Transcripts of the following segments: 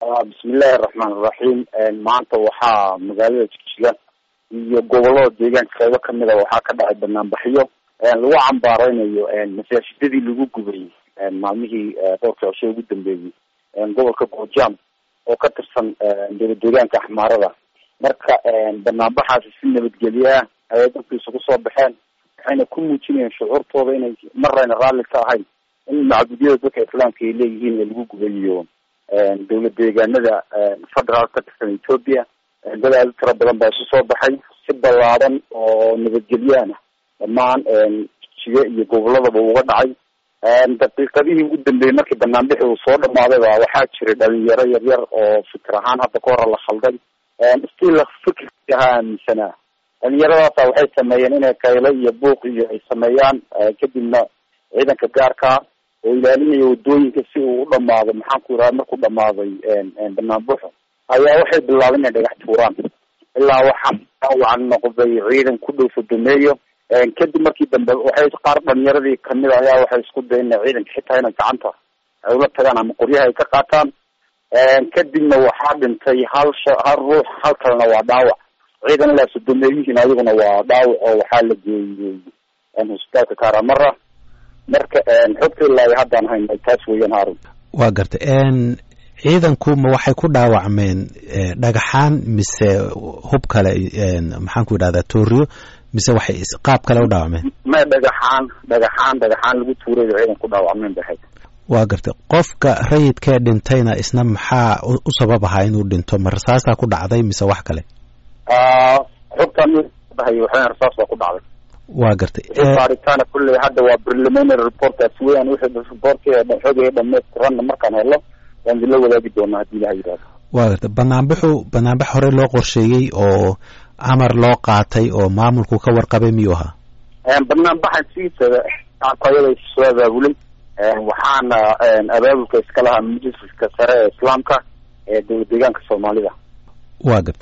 bismillahi araxmaan iraxiim maanta waxaa magaalada jigjiga iyo gobolada deegaanka qeybo kamida waxaa ka dhacay banaanbaxyo lagu cambaareynayo masaajidadii lagu gubay maalmihii dhowrka cisho ugu dambeeyey gobolka goojam oo ka tirsan dowla deegaanka axmaarada marka banaanbaxaasi si nabadgelye ah ayay dadkiisa kusoo baxeen waxayna ku muujinayeen shucuurtooda inay marayna raalli ka ahayn in macbudyada dadka islaamka ay leeyihiin ee lagu gubayo dowla deegaanada federaalk ka tirsan ethoopia dad aada u tiro badan baa isu soo baxay si ballaadan oo nabadgelyaana dhammaan jiga iyo goboladaba uga dhacay daqiiqadihii ugu dambeeyey markii banaanbixi uu soo dhamaaday ba waxaa jiray dhalinyaro yaryar oo fikir ahaan hadda ka hore la khalday still fikirkii ahaa aaminsanaa dhalinyaradaasa waxay sameeyeen inay kaylo iyo buuq iyo ay sameeyaan kadibna ciidanka gaarkaa oo ilaalinaya wadooyinka si uu u dhamaado maxaan ku yidhaha markuu dhamaaday banaanbuxo ayaa waxay bilaabeen inay dhagax tuuraan ilaa waxaa dhaawacan noqday ciidan ku dhow sodomeeyo kadib markii dambe waxay qaar dhalinyaradii kamid a ayaa waxay isku dayen ina ciidanka xitaa ina gacanta ay ula tagaan ama qoryaha ay ka qaataan kadibna waxaa dhintay hal sha hal ruux hal kalena waa dhaawac ciidan ilaa sodomeeyihiin ayaguna waa dhaawac oo waxaa la geeyey hosbitaalka karamara marka xogta ilaa haddaan hayna taas weeyaan haarun waa gartay ciidanku ma waxay ku dhaawacmeen dhagaxaan mise hub kale maxaan ku yidhahdaa tooriyo mise waxay qaab kale u dhaawacmeen ma dhagaxaan dhagaxaan dhagaxaan lagu tuurayo ciidan ku dhaawacmeen bay ahayd waa gartay qofka rayidkee dhintayna isna maxaa u sabab ahaa inuu dhinto ma rasaasaa ku dhacday mise wax kale xogtaan dahay waxayn rasaas baa ku dhacday waa gartay baaritaana kulley hadda waa preliminary reportaas weeyaan wixii reportkii xogay dhamaystiranna markaan helo waan idinla wadaagi doonaa haddii ilaha yidhahdo waa gartay banaanbaxu banaanbax hore loo qorsheeyey oo amar loo qaatay oo maamulku ka warqabay miyuu ahaa banaanbaxan sidiisaba ayada soo abaabulay waxaana abaabulka iska lahaa majliska sare ee islaamka ee dowla deegaanka soomaalida waa gartay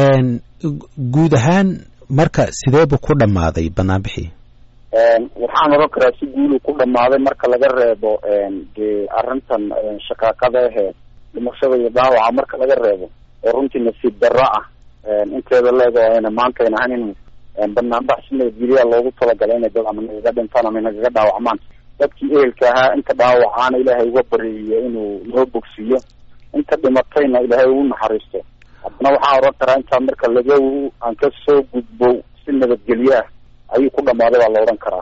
guud ahaan marka sideebu ku dhamaaday banaanbixii waxaan oran karaa si guulu ku dhamaaday marka laga reebo dee arrintan shaqaaqada ahee dhimashada iyo dhaawaca marka laga reebo oo runtii nasiib darro ah inteeda leego ayna maanta ayna ahayn in banaanbax si nabadgelyaa loogu talagalay inay dad ama nagaga dhintaan ama nagaga dhaawacmaan dadkii ehelka ahaa inta dhaawacaana ilaahay uga bariyo inuu noo bogsiiyo inta dhimatayna ilaahay ugu naxariisto haddana waxaan oran karaa intaa marka laga aan ka soo gudbo si nabadgelye ah ayuu ku dhamaaday baa la odhan karaa